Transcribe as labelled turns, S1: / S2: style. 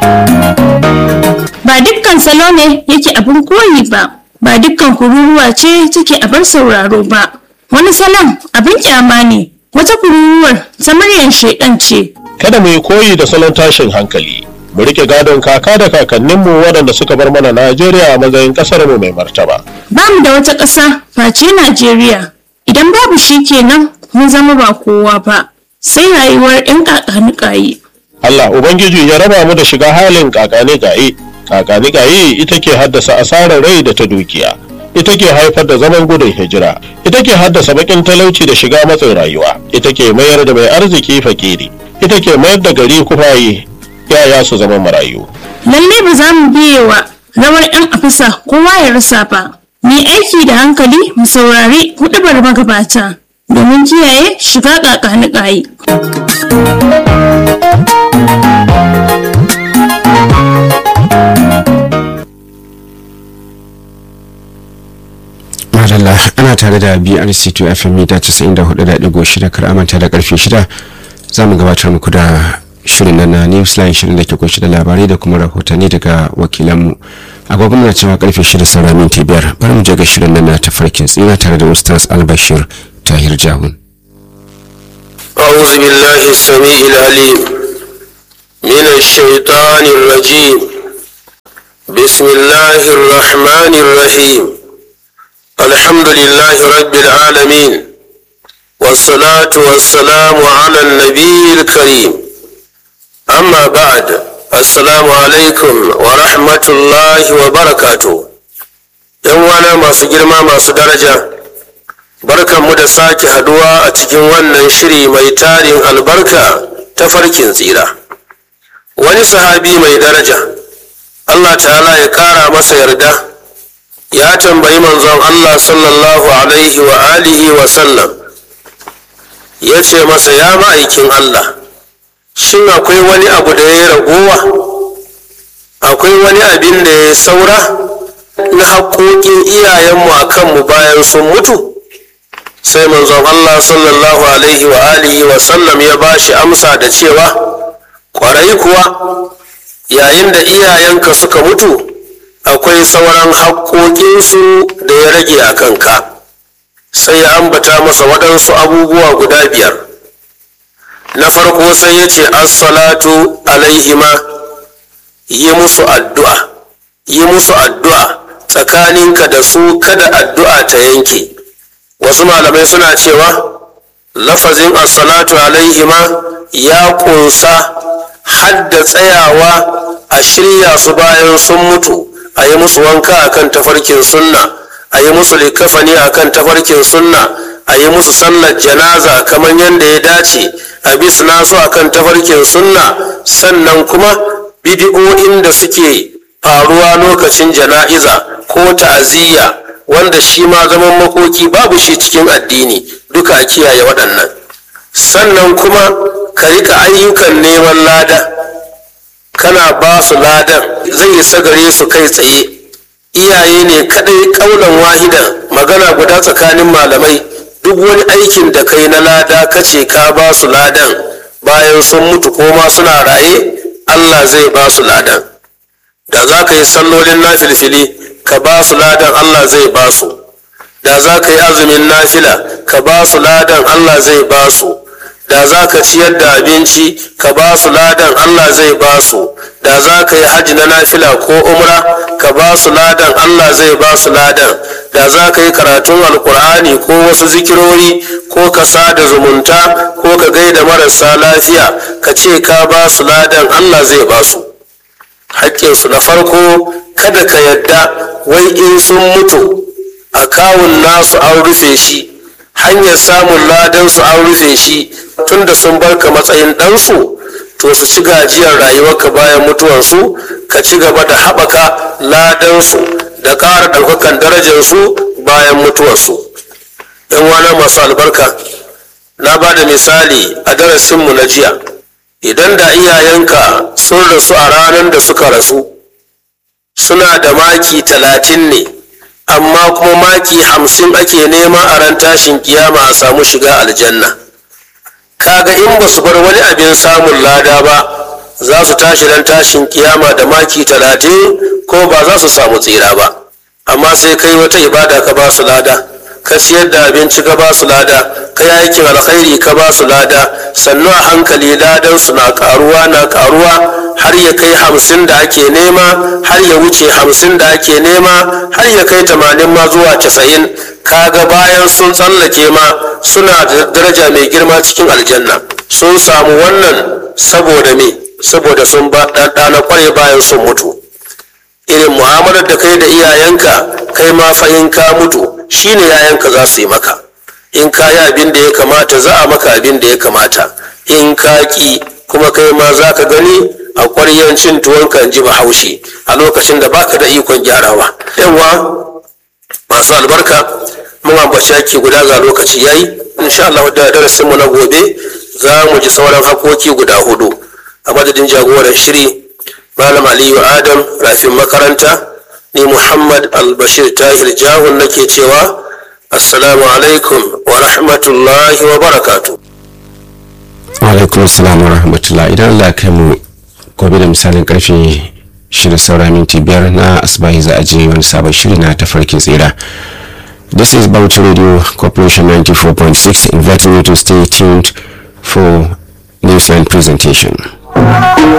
S1: ba dukkan salo ne yake abin koyi ba ba dukkan kururuwa ce take abin sauraro ba wani salon abin kyama ne wata kururuwar ta muryar shaidan ce
S2: kada mu yi koyi da salon tashin hankali mu rike gadon kaka da kakanninmu waɗanda suka bar mana najeriya a matsayin ƙasar mu mai martaba
S1: ba mu da wata ƙasa face najeriya idan babu shi kenan mun zama ba kowa ba sai rayuwar 'yan ƙaƙanuƙaye
S2: allah ubangiji ya raba mu da shiga halin kakane gaye kakane gaye ita ke haddasa asarar rai da ta dukiya ita ke haifar da zaman gudun hijira ita ke haddasa bakin talauci da shiga matsin rayuwa ita ke mayar da mai arziki fakiri ita ke mayar da gari kufaye yaya su zama marayu
S1: lalle ba za mu biye wa rawar 'yan afisa kowa ya rasa ba mu yi aiki da hankali mu saurari hudubar magabata domin kiyaye shiga ƙaƙanuƙaye
S3: madalla ana tare da brc2 fm mita 94.6 kar amanta da karfe 6 za mu gabatar muku da shirin nan na newsline shirin da ke kunshi da labarai da kuma rahotanni daga wakilanmu agogon na cewa karfe 6 saura minti biyar bari mu je ga shirin nan na tafarkin tsina tare da ustaz albashir tahir jahun
S4: أعوذ بالله السميع العليم من الشيطان الرجيم بسم الله الرحمن الرحيم الحمد لله رب العالمين والصلاة والسلام على النبي الكريم أما بعد السلام عليكم ورحمة الله وبركاته يوانا ما سجل ما درجة barkanmu da sake haduwa a cikin wannan shiri mai tarin albarka ta farkin tsira wani sahabi mai daraja allah ta'ala ya kara masa yarda ya tambayi manzon allah sallallahu alaihi wa alihi wa sallam ya ce masa ya ma'aikin allah shin akwai wani abu da ya ragowa akwai wani abin da ya saura na haƙoƙin iyayenmu a kanmu bayan sun mutu sai manzon Allah sallallahu alaihi wa alihi wa sallam ya ba shi amsa da cewa ƙwarai kuwa yayin da iyayenka suka mutu akwai sauran haƙoƙinsu da ya rage a kanka sai ya ambata masa waɗansu abubuwa guda biyar na farko sai ya ce assalatu alaihima yi musu addu'a yi musu addu'a tsakaninka da su kada addu'a ta yanke wasu malamai suna cewa lafazin assalatu alaihima ya kunsa hadda tsayawa a shirya su bayan sun mutu a yi musu wanka akan tafarkin sunna a yi musu likafani akan tafarkin sunna a yi musu sallar janaza kamar yadda ya dace a bisna su akan tafarkin sunna sannan kuma bidi'o'in da suke faruwa lokacin jana'iza ko ta'aziyya wanda shi ma zaman makoki babu shi cikin addini duka a kiyaye waɗannan sannan kuma ka rika ayyukan neman lada kana ba su ladan zai isa gare su kai tsaye iyaye ne kadai kaunan wahidan magana guda tsakanin malamai duk wani aikin da kai na lada kace ka ba su ladan bayan sun mutu ko ma suna raye allah zai ba su ladan da za ka yi sallolin na filfili ka ba su ladan Allah zai ba su da za ka yi azumin nafila ka ba su ladan Allah zai ba su da za ka ciyar da abinci ka ba su ladan Allah zai ba su da za ka yi hajji na nafila ko umra ka ba su ladan Allah zai ba su ladan da za ka yi karatun alkur'ani ko wasu zikirori ko ka sada zumunta ko ka gaida marasa lafiya ka ce ka ba su ladan Allah zai ba su haƙƙinsu na farko kada ka yadda wai in sun mutu a kawun nasu an rufe shi hanyar samun ladansu an rufe shi tunda sun barka matsayin ɗansu to su ci gajiyar rayuwarka bayan mutuwarsu ka ci gaba da haɓaka ladansu da ƙara ɗaukakan darajarsu bayan mutuwarsu yan wana masu albarka na ba da misali a darasinmu na jiya idan da iyayenka sun rasu a ranar da suka rasu suna da maki talatin ne amma kuma maki hamsin ake nema a ran tashin kiyama a samu shiga aljanna kaga in ba su bar wani abin samun lada ba za su tashi dan tashin kiyama da maki talatin ko ba za su samu tsira ba amma sai kai wata ibada ka ba su lada ka ciyar da abinci ka ba su lada ka yi aikin alkhairi ka ba su lada sannu a hankali ladan su na karuwa na karuwa har ya kai hamsin da ake nema har ya wuce hamsin da ake nema har ya kai tamanin ma zuwa casa'in kaga bayan sun tsallake ma suna da daraja mai girma cikin aljanna sun samu wannan saboda me saboda sun ba ɗanɗana kwarai bayan sun mutu irin mu'amalar da kai da iyayenka kai ma fa in ka mutu shine yayanka za su yi maka in ka yi abin da ya kamata za a maka abin da ya kamata in ka ki kuma kai ma za ka gani a ƙwaryan cin tuwonka in ji bahaushe a lokacin da baka da ikon gyarawa yawa masu albarka mun ambaci ake guda ga lokaci yayi insha Allah da darasin mu na gobe za mu ji sauran hakoki guda hudu a madadin jagoran shiri malam aliyu adam rafin makaranta ni muhammad albashir tahir jahun nake cewa assalamu alaikum wa rahmatullahi wa barakatu
S3: alaikum assalam wa rahmatullah idan allah kai mu gobe da misalin karfe shida saura minti biyar na asibahi za a je wani sabon shiri na tafarkin tsira this is Bauchi radio corporation 94.6 inviting you to stay tuned for news and presentation